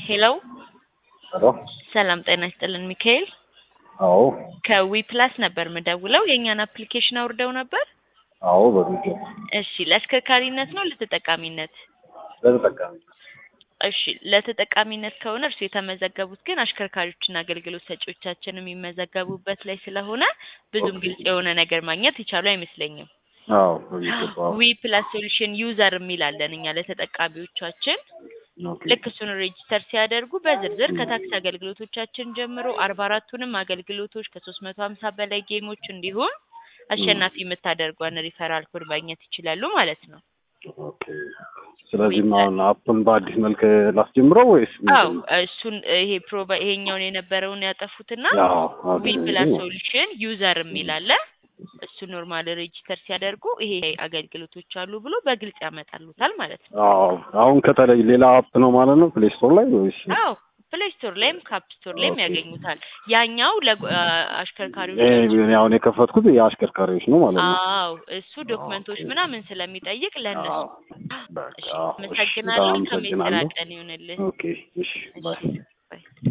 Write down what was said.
ሄሎ ሄሎ ሰላም ጤና ይስጥልን ሚካኤል አዎ ከዊ ፕላስ ነበር ምደውለው የእኛን አፕሊኬሽን አውርደው ነበር አዎ በሚገባ እሺ ለአሽከርካሪነት ነው ለተጠቃሚነት ለተጠቃሚ እሺ ለተጠቃሚነት ከሆነ እርሱ የተመዘገቡት ግን አሽከርካሪዎችና አገልግሎት ሰጪዎቻችን የሚመዘገቡበት ላይ ስለሆነ ብዙም ግልጽ የሆነ ነገር ማግኘት የቻሉ አይመስለኝም አዎ በሚገባ ዊ ፕላስ ሶሉሽን ዩዘር የሚላለን እኛ ለተጠቃሚዎቻችን ኦኬ ልክ እሱን ሬጂስተር ሲያደርጉ በዝርዝር ከታክሲ አገልግሎቶቻችን ጀምሮ አርባ አራቱንም አገልግሎቶች ከሶስት መቶ ሀምሳ በላይ ጌሞች እንዲሁም አሸናፊ የምታደርጓን ሪፈራል ኮድ ማግኘት ይችላሉ ማለት ነው። ኦኬ ስለዚህም አሁን አፕን በአዲስ መልክ ላስጀምረው ወይስ አው እሱን ይሄ ፕሮቫ ይሄኛውን የነበረውን ያጠፉትና አዎ ዊ ፕላስ ሶሉሽን ዩዘር የሚል አለ። እሱ ኖርማል ሬጂስተር ሲያደርጉ ይሄ አገልግሎቶች አሉ ብሎ በግልጽ ያመጣሉታል ማለት ነው። አዎ አሁን ከተለይ ሌላ አፕ ነው ማለት ነው ፕሌይ ስቶር ላይ ወይስ አዎ ፕሌይ ስቶር ላይም ካፕ ስቶር ላይም ኦኬ። ያገኙታል። ያኛው ለአሽከርካሪዎች ይሄ እኔ አሁን የከፈትኩት የአሽከርካሪዎች ነው ማለት ነው አዎ እሱ ዶክመንቶች ኦኬ። ምናምን ስለሚጠይቅ ለእነሱ አዎ በቃ እሺ እሺ፣ አመሰግናለሁ። በጣም ከሜት ስራ አመሰግናለሁ ቀን ይሁንልህ። ኦኬ እሺ ባይ